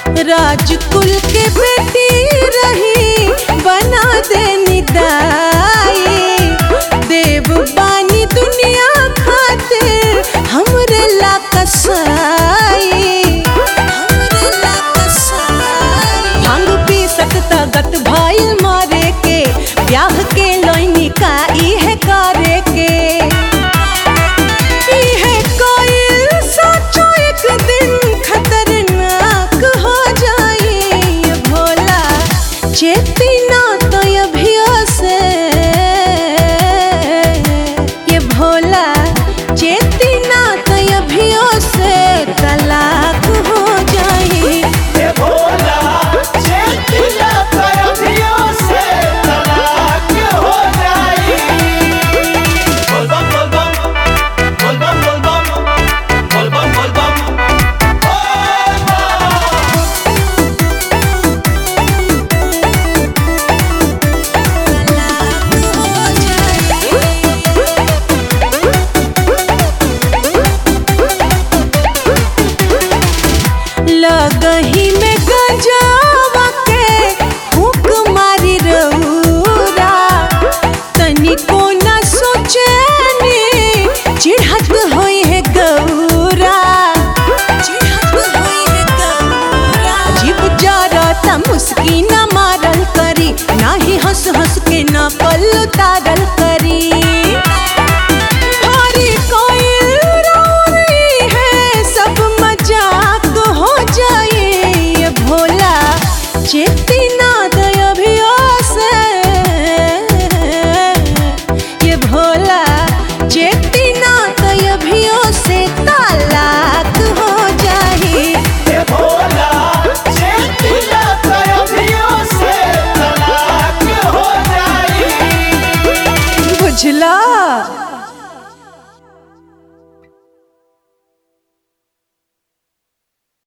राजकुल के बेटी रही बना दे निदाई देव बानी दुनिया खातिर हमरे ला कसाई हमरे ला कसाई भांग पी सकता गत भाई मारे के ब्याह के लोइनी का इहे करे के इहे कोइल सोचो एक दिन खतरनाक हो जाई ये भोला चेती ना तो अभियो से ये भोला चेती ना तो अभियो से तलाक हो जाई ये भोला चेतिया तरफियों से तलाक हो जाई बोल बम बोल बम बोल बम बोल बम बोल बम बोल बम बोल बम लगही में गंजावा के फूक मारी रउरा तनिको न सोचनी चिढ़त होई है गौरा चिढ़त होई है गौरा जीव जरता मुस्की न मारल करी नाही हंस हंस के न पल उतारल करी भारी कोइल रौरी है सब मजाक हो जाए ये भोला चेती ना दया भी से ये भोला चेती ना दया भी से तालाक हो जाए ये भोला चेतिया तरफियों से तलाक हो जाई बुझला